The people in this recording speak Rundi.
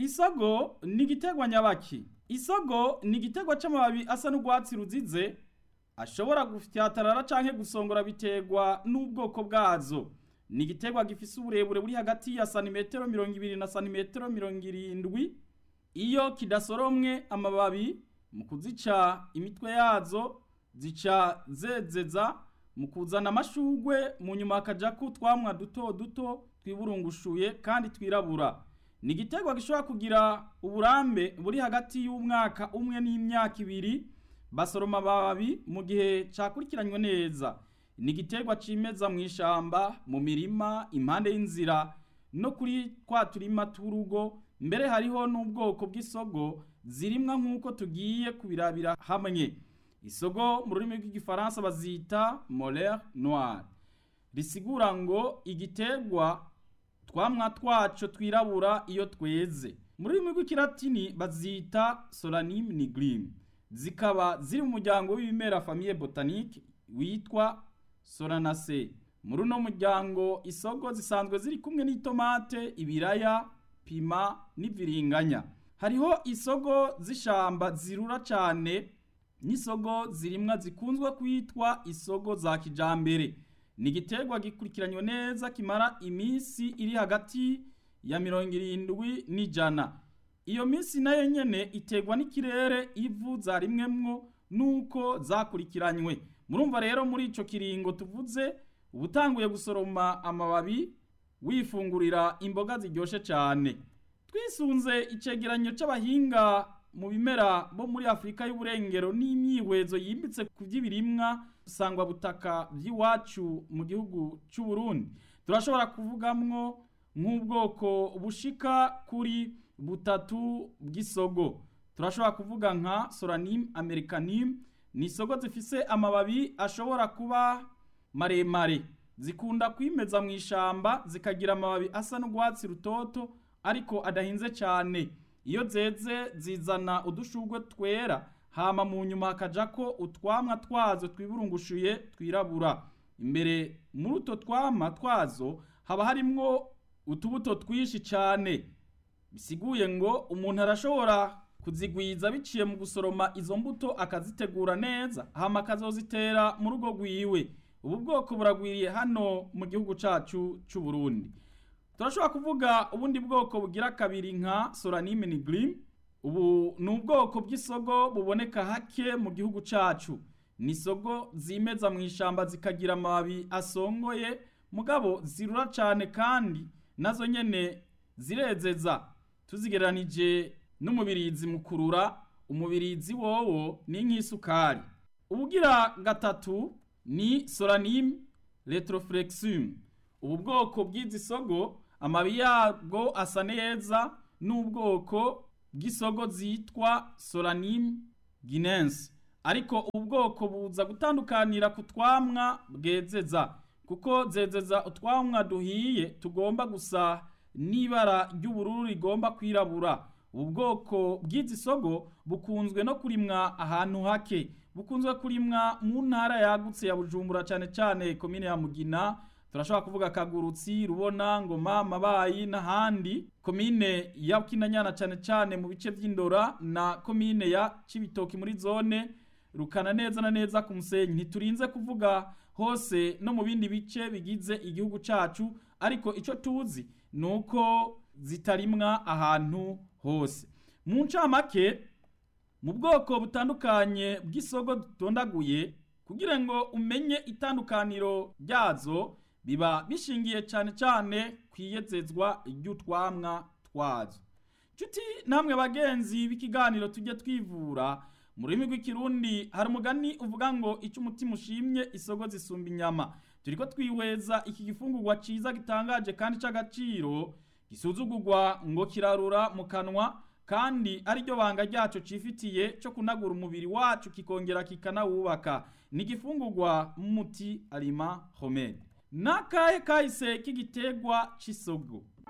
isogo ni igiterwa nyabaki isogo ni igiterwa c'amababi asa n'urwatsi ruzize ashobora gufyatarara canke gusongora biterwa n'ubwoko bwazo ni igiterwa gifise uburebure buri hagati ya santimetero mirongo ibiri na santimetero mirongo irindwi iyo kidasoromwe amababi mu kuzica imitwe yazo zica zezeza mu kuzana amashugwe mu nyuma hakajako utwamwa duto duto twiburungushuye kandi twirabura ni igiterwa gishobora kugira uburambe buri hagati y'umwaka umwe n'imyaka ibiri basoroma amababi mu gihe cakurikiranywe neza ni igiterwa cimeza mu ishamba mu mirima impande y'inzira no kuri twa turima tw'urugo mbere hariho n'ubwoko bw'isogo zirimwa nk'uko tugiye kubirabira hamwe isogo mu rurimi rw'igifaransa bazita molere noire risigura ngo igiterwa twamwa twaco twirabura iyo tweze mu rurimi rw'ikilatini bazita solanime nigrim zikaba ziri mu muryango w'ibimera famille botanique witwa solanacea muri uno muryango isogo zisanzwe ziri kumwe n'itomate ibiraya pima n'iviringanya hariho isogo z'ishamba zirura cane n'isogo zirimwa zikunzwe kwitwa isogo za kijambere ni igiterwa gikurikiranywe neza kimara iminsi iri hagati ya mirongo irindwi n'ijana iyo minsi nayo nyene iterwa n'ikirere ivu zarimwemwo nuko zakurikiranywe murumva rero muri ico kiringo tuvuze ubutanguye gusoroma amababi wifungurira imboga ziryoshe cane twisunze icegeranyo c'abahinga mu bimera bo muri Afrika y'uburengero n'imyihwezo yimbitse ku by'ibirimwa sangwa butaka by'iwacu mu gihugu c'u Burundi turashobora kuvugamwo nk'ubwoko bushika kuri butatu bw'isogo turashobora kuvuga nka Solanime americanime ni isogo zifise amababi ashobora kuba maremare zikunda kwimeza mu ishamba zikagira amababi asa n'urwatsi rutoto ariko adahinze cyane iyo zeze zizana udushurwe twera hama mu nyuma hakajako utwamwa twazo twiburungushuye twirabura imbere muri utwo twamwa twazo haba harimwo utubuto twinshi cyane bisiguye ngo umuntu arashobora kuzigwiza biciye mu gusoroma izo mbuto akazitegura neza hama akazozitera mu rugo rwiwe ubu bwoko buragwiriye hano mu gihugu cacu c'u Burundi turashobora kuvuga ubundi bwoko bugira kabiri nka Solanime nigrim ubu ni ubwoko bw'isogo buboneka hake mu gihugu cacu ni isogo zimeza mu ishamba zikagira amababi asongoye mugabo zirura cane kandi nazo nyene zirezeza tuzigereranije n'umubirizi mu kurura umubirizi wowo ni nk'isukari ubugira gatatu ni Solanime retroflexum ubu bwoko bw'izi sogo amabi yabwo asa neza n'ubwoko bw'isogo zitwa Solanime guinense ariko ubu bwoko buza gutandukanira ku twamwa bwezeza kuko zezeza utwamwa duhiye tugomba gusa n'ibara ry'ubururu rigomba kwirabura ubu bwoko bw'izi sogo bukunzwe no kurimwa ahantu hake bukunzwe kurimwa mu ntara yagutse ya bujumbura cyane cyane komine ya mugina turashobora kuvuga kagurutsi rubona ngoma mabayi n'ahandi komine ya kinanyana cyane cyane mu bice by'indora na komine ya cibitoki muri zone rukana neza na neza ku musenyi ntiturinze kuvuga hose no mu bindi bice bigize igihugu cacu ariko ico tuzi nuko zitarimwa ahantu hose mu ncamake mu bwoko butandukanye bw'isogo dutondaguye kugira ngo umenye itandukaniro ryazo biba bishingiye cyane cyane ku iyezezwa ry'utwamwa twazo nshuti namwe bagenzi b'ikiganiro tujye twivura mu rurimi rw'ikirundi hari umugani uvuga ngo icyo umutima ushimye isogo zisumba inyama turi ko twihweza iki gifungurwa cyiza gitangaje kandi cy'agaciro gisuzugurwa ngo kirarura mu kanwa kandi ariryo banga ryacu cifitiye cyo kunagura umubiri wacu kikongera kikanawubaka ni igifungurwa muti alima homede n'akahe kahise k'igiterwa cy'isogo